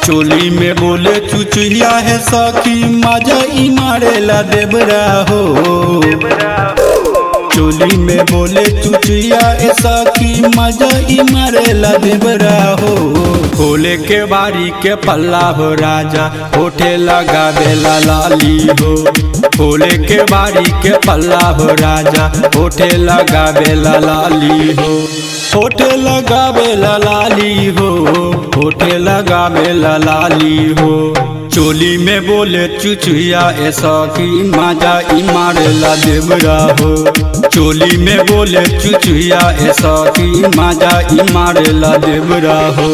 चोली में बोले चुचुहिया है सखी मजा ई मारेला देबरा हो चोली में बोले चुचुहिया है सखी मजा ई मारेला देबरा हो खोले के बारी के पल्ला हो राजा होठे लगा बेला लाली हो खोले के बारी के पल्ला हो राजा होठे लगा बेला लाली हो होठे लगा बेला लाली हो होठे लगा बेला लाली हो चोली में बोले चुचुया ऐसा की माजा ई मारेला देवरा हो चोली में बोले चुचुया ऐसा की माजा ई मारेला देवरा हो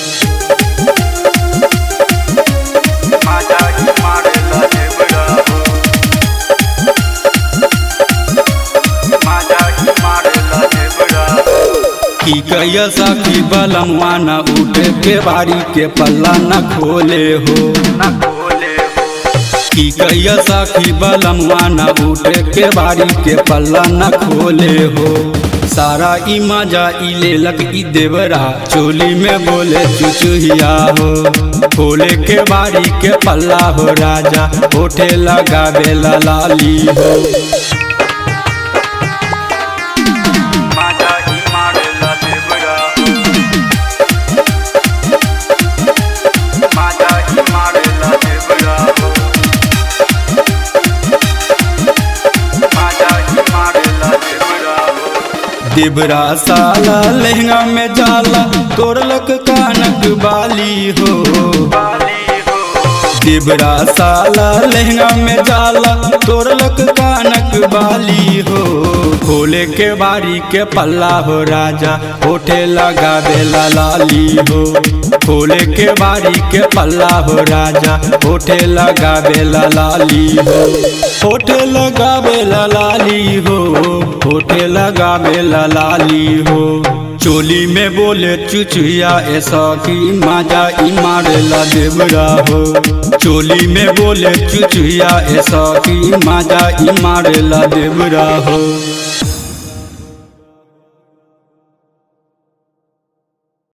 माजा ई मारेला देवरा हो माजा ई मारेला देवरा हो की कैया साखी बलमवा न उठे के बारी के पल्ला न खोले हो न खोले हो की कैया साखी बलमवा न उठे के बारी के पल्ला न खोले हो सारा ई मजा ई लेलक ई देवरा चोली में बोले चुचुहिया हो खोले के बारी के पल्ला हो राजा होठे लगा बेला लाली हो माजा ई मारेला देवरा हो माजा ई मारेला देवरा हो माजा ई मारेला देवरा हो देवरा साला लहंगा में जाला तोड़लक कानक बाली हो बाली हो देवरा साला लहंगा में जाला तोड़लक कानक बाली हो खोले के बारी के पल्ला हो राजा होठे लगा बेला लाली हो खोले के बारी के पल्ला हो राजा होठे लगा बेला लाली हो होठे लगा बेला लाली हो होठे लगा बेला लाली हो चोली में बोले चुचुया ऐसा की माजा ई मारेला देवरा हो चोली में बोले चुचुया ऐसा की माजा ई मारेला देवरा हो